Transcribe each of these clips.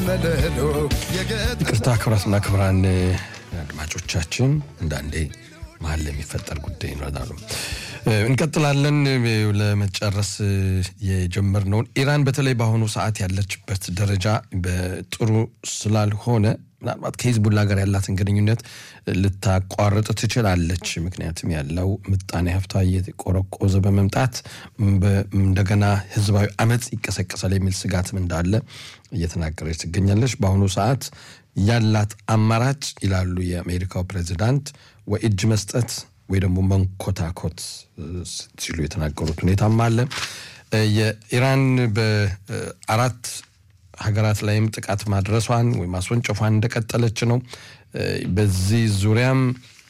ይቅርታ ክብራትና ክብራን አድማጮቻችን እንዳንዴ መሀል የሚፈጠር ጉዳይ ይኖራሉ። እንቀጥላለን። ለመጨረስ የጀመርነውን ኢራን በተለይ በአሁኑ ሰዓት ያለችበት ደረጃ በጥሩ ስላልሆነ ምናልባት ከሂዝቡላ ጋር ያላትን ግንኙነት ልታቋርጥ ትችላለች። ምክንያቱም ያለው ምጣኔ ሀብቷ እየቆረቆዘ በመምጣት እንደገና ህዝባዊ አመፅ ይቀሰቀሳል የሚል ስጋትም እንዳለ እየተናገረች ትገኛለች። በአሁኑ ሰዓት ያላት አማራጭ ይላሉ የአሜሪካው ፕሬዚዳንት ወይ እጅ መስጠት ወይ ደግሞ መንኮታኮት ሲሉ የተናገሩት ሁኔታም አለ። የኢራን በአራት ሀገራት ላይም ጥቃት ማድረሷን ወይም ማስወንጨፏን እንደቀጠለች ነው። በዚህ ዙሪያም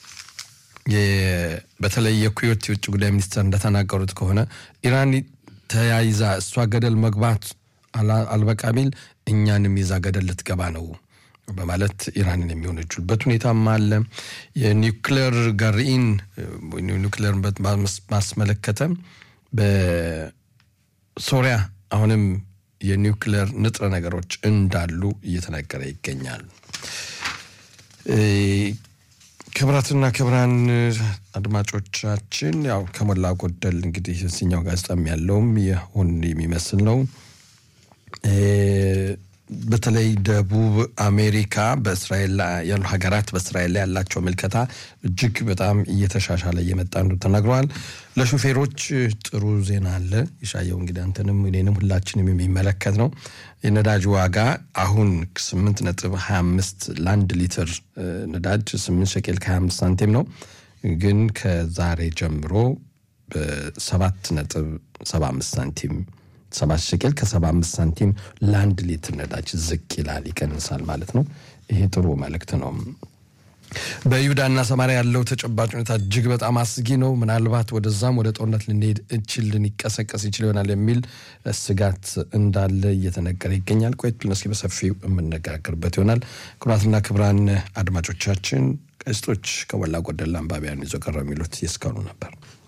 በተለይ የኩዌት የውጭ ጉዳይ ሚኒስትር እንደተናገሩት ከሆነ ኢራን ተያይዛ እሷ ገደል መግባት አልበቃ ቢል እኛንም ይዛ ገደል ልትገባ ነው በማለት ኢራንን የሚሆነችበት ሁኔታም አለ። የኒውክሌር ጋርኢን ኒውክሌር ማስመለከተ በሶሪያ አሁንም የኒውክሌር ንጥረ ነገሮች እንዳሉ እየተነገረ ይገኛል። ክብራትና ክብራን አድማጮቻችን ያው ከሞላ ጎደል እንግዲህ እዚኛው ጋዜጣም ያለውም ይሁን የሚመስል ነው። በተለይ ደቡብ አሜሪካ በእስራኤል ያሉ ሀገራት በእስራኤል ላይ ያላቸው ምልከታ እጅግ በጣም እየተሻሻለ እየመጣ እንዱ ተናግረዋል። ለሹፌሮች ጥሩ ዜና አለ። ይሻየው እንግዲህ አንተንም እኔንም ሁላችንም የሚመለከት ነው። የነዳጅ ዋጋ አሁን ስምንት ነጥብ ሀያ አምስት ለአንድ ሊትር ነዳጅ ስምንት ሸቄል ከሀያ አምስት ሳንቲም ነው። ግን ከዛሬ ጀምሮ በሰባት ነጥብ ሰባ አምስት ሳንቲም ሰባት ሸቄል ከሰባ አምስት ሳንቲም ለአንድ ሊትር ነዳጅ ዝቅ ይላል፣ ይቀንሳል ማለት ነው። ይሄ ጥሩ መልእክት ነው። በይሁዳና ሰማሪያ ያለው ተጨባጭ ሁኔታ እጅግ በጣም አስጊ ነው። ምናልባት ወደዛም ወደ ጦርነት ልንሄድ እችል ልንቀሰቀስ ይችል ይሆናል የሚል ስጋት እንዳለ እየተነገረ ይገኛል። ቆየት ብለን እስኪ በሰፊው የምነጋገርበት ይሆናል። ክቡራትና ክቡራን አድማጮቻችን ጋዜጦች ከሞላ ጎደል አንባቢያን ይዞ ቀረው የሚሉት የእስካሁኑ ነበር።